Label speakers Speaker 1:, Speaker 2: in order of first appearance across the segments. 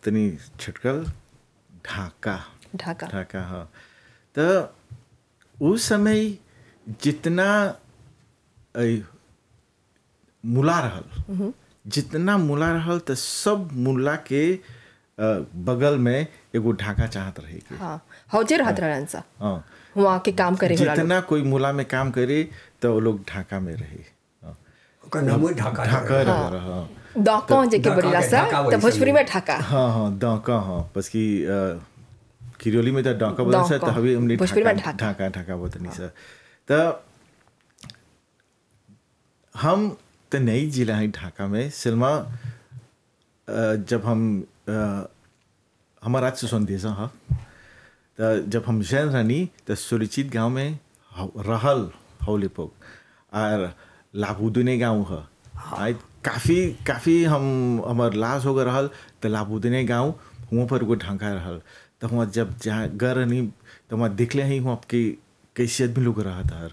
Speaker 1: तनी छिटकल ढाका
Speaker 2: ढाका
Speaker 1: ढाका हाँ तो उस समय जितना अ, मुला रहल जितना मुला रहल तो सब मुला के अ, बगल में एगो ढाका चाहत रहे के
Speaker 2: हाँ हौजे रहत रहन सा
Speaker 1: हाँ
Speaker 2: वहाँ के काम करे होला लोग।
Speaker 1: जितना कोई मुला में काम करे तो वो लोग ढाका में रहे हाँ।
Speaker 3: ओकर नाम है ढाका
Speaker 1: ढाका रह रहा हाँ
Speaker 2: दौका जेके
Speaker 3: ढाका
Speaker 2: बोलेला
Speaker 3: के
Speaker 2: सा
Speaker 3: ढाका
Speaker 2: तो
Speaker 3: वैसे
Speaker 2: भोजपुरी में
Speaker 3: बोले।
Speaker 2: ढाका
Speaker 1: हाँ हाँ डॉका हाँ बस कि अ, किरियोली में तो डॉका बोलते सर तो
Speaker 2: डॉका।
Speaker 1: हवी हमने
Speaker 2: भोजपुरी में
Speaker 1: ढाका
Speaker 2: ढाका।
Speaker 1: ढाका ढाका बोलते नहीं सर तो हम तो नहीं जिला है ढाका में सिनेमा अ, जब हम अ, हमारा आज सुन दिया हाँ तो जब हम जैन रानी तो सुरक्षित गांव में हौ- रहल हौले पोक और लाभुदुने गांव है आय काफ़ी काफ़ी हम हमार लाश हो गए रहल तो लाभुदने गांव हुआ पर एगो ढंका रहल तो हुआ जब जहाँ गर रहनी तो वहाँ दिखले ही हुआ आपके कैसे आदमी लोग रहा था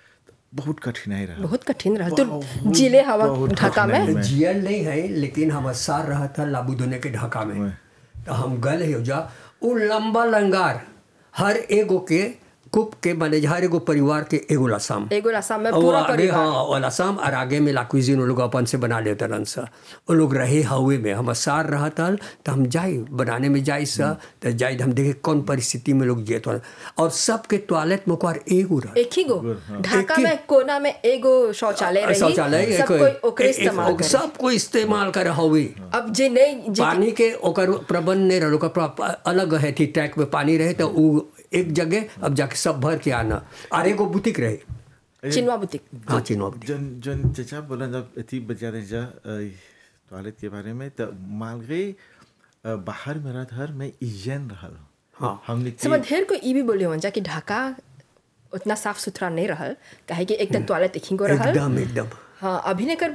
Speaker 1: बहुत कठिनाई रहा
Speaker 2: बहुत कठिन रहा तो जिले हवा
Speaker 1: बहुत
Speaker 2: ढाका में
Speaker 1: कठिनाई में।
Speaker 3: जियल नहीं है लेकिन हम सार रहा था लाबूदोने के ढाका में तो हम गल हो जा वो लंबा लंगार हर एगो के कुप के माने हर एगो परिवार के एगो लसाम
Speaker 2: एगो रास्ता में
Speaker 3: और
Speaker 2: पूरा
Speaker 3: आगे
Speaker 2: परिवार
Speaker 3: हाँ और असम और आगे में लाकुजिन वो लोग अपन से बना लेते रहन सा वो लोग रहे हवे में हम सार रहा था तो हम जाए बनाने में जाए सा तो जाए हम देखे कौन परिस्थिति में लोग जियत हन। और सबके टॉयलेट में ओकर एगो रहा
Speaker 2: एक ही गो ढाका
Speaker 3: एक ही-
Speaker 2: में कोना में एगो शौचालय रही
Speaker 3: शौचालय
Speaker 2: सब
Speaker 3: एक-
Speaker 2: कोई ओकरे
Speaker 3: एक-
Speaker 2: इस्तेमाल
Speaker 3: एक-
Speaker 2: करे
Speaker 3: सब कोई इस्तेमाल करे हवे
Speaker 2: अब जे नहीं जे
Speaker 3: पानी के ओकर प्रबंध नहीं रहल ओकर प्र- अलग है थी टैंक में पानी रहे तो उ एक जगह अब जाके सब भर के आना और एगो बुतिक रहे
Speaker 2: चिनवा बुतिक
Speaker 3: हाँ चिन्ह बुतिक
Speaker 1: जन जन चचा बोला जब अति बजा रहे जा टॉयलेट के बारे में तो मालगे अ, बाहर में रहत हर मैं इजन रहल
Speaker 3: हाँ।
Speaker 1: हमने
Speaker 2: समझ ढेर को ई भी बोले हो जा कि ढाका उतना साफ सुथरा नहीं रहल काहे कि एक तो टॉयलेट एक ही गो रहल
Speaker 3: एकदम एकदम
Speaker 2: हाँ अभी ने कर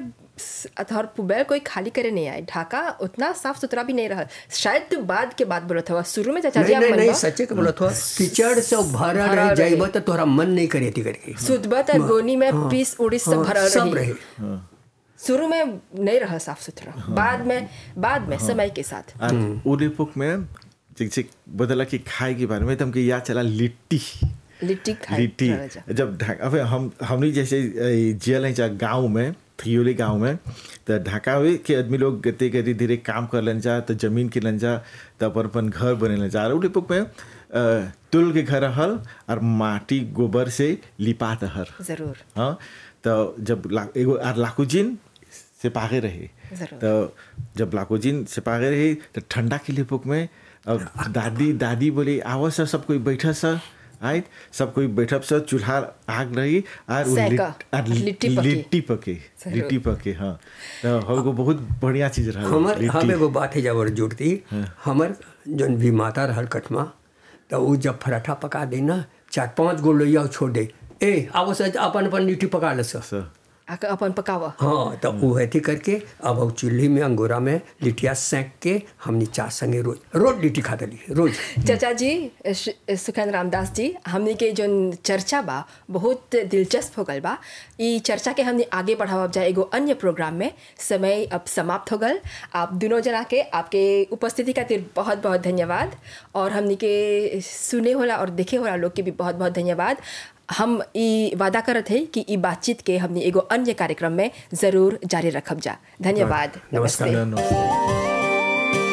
Speaker 2: अथर पुबैल कोई खाली करे नहीं आए ढाका उतना साफ सुथरा भी नहीं रहल शायद तू बाद के बाद बोलत हवा शुरू में चाचा जी
Speaker 3: नहीं
Speaker 2: आप
Speaker 3: नहीं नहीं
Speaker 2: मनबा
Speaker 3: सच्चे के बोला था कीचड़ से भरा
Speaker 2: भरा
Speaker 3: रहे
Speaker 2: रहे।
Speaker 3: जाइबा तो तोहरा मन नहीं करे थी करके
Speaker 2: सुदबा त गोनी में पीस उड़ीस सब
Speaker 3: हाँ,
Speaker 2: भरल
Speaker 3: सब
Speaker 2: रही
Speaker 3: रहे
Speaker 2: शुरू में नहीं रहा साफ सुथरा बाद में बाद में समय के साथ
Speaker 1: और उदयपुर में जैसे बदला कि खाए के बारे में तो हमको याद चला लिट्टी
Speaker 2: लिट्टी खाए
Speaker 1: लिट्टी
Speaker 2: रहल जा।
Speaker 1: जब ढाका अब हम हमने जैसे अ, जियल हैं जहाँ गाँव में थियोली गाँव में तो ढाका में के आदमी लोग गते धीरे धीरे काम कर लन जा तो जमीन के लन जा तो अपन अपन घर बने लन जा और उदयपुर में अ, तुल के घर हल और माटी गोबर से लिपात हर
Speaker 2: जरूर
Speaker 1: हाँ तो जब ला, एगो आर लाकुजिन से पागे रहे
Speaker 2: जरूर।
Speaker 1: तो जब लाकुजिन से पागे रहे तो ठंडा के लिए पुक में अब दादी दादी बोली आओ सर सब कोई बैठा सर आय सब कोई बैठब सर चूल्हा आग रही और उ
Speaker 2: सेका,
Speaker 1: लिट- आर
Speaker 2: लिट्टी पके।
Speaker 1: लिट्टी पके
Speaker 2: जरूर।
Speaker 1: लिट्टी पके हाँ तो हमको बहुत बढ़िया चीज रहा
Speaker 3: हमर हम
Speaker 1: लिट्टी
Speaker 3: एगो बात है जब जुड़ती हमर जौन भी माता रहल कटमा तो उ जब पराठा पका दे ना चार पांच गो लोहिया छोड़ दे ए आवो से अपन अपन लिट्टी पका ले सर
Speaker 1: सर
Speaker 2: आके अपन पकावा
Speaker 3: हाँ तो वो ऐथी करके अब वो चूल्ही में अंगोरा में लिट्टिया सेंक के हमनी चार संगे रोज रोज लिट्टी खा दली रोज
Speaker 2: चाचा जी श- सुखन रामदास जी हमने के जो चर्चा बा बहुत दिलचस्प हो गल बा ई चर्चा के हमने आगे बढ़ावब जाए एगो अन्य प्रोग्राम में समय अब समाप्त हो गल आप दोनों जना के आपके उपस्थिति खातिर बहुत बहुत धन्यवाद और हमने के सुने होला और देखे होला लोग के भी बहुत बहुत धन्यवाद हम ई वादा करत है कि ई बातचीत के हमने एगो अन्य कार्यक्रम में ज़रूर जारी रखब जा धन्यवाद
Speaker 3: नमस्कार।
Speaker 2: नमस्ते
Speaker 1: नमस्ते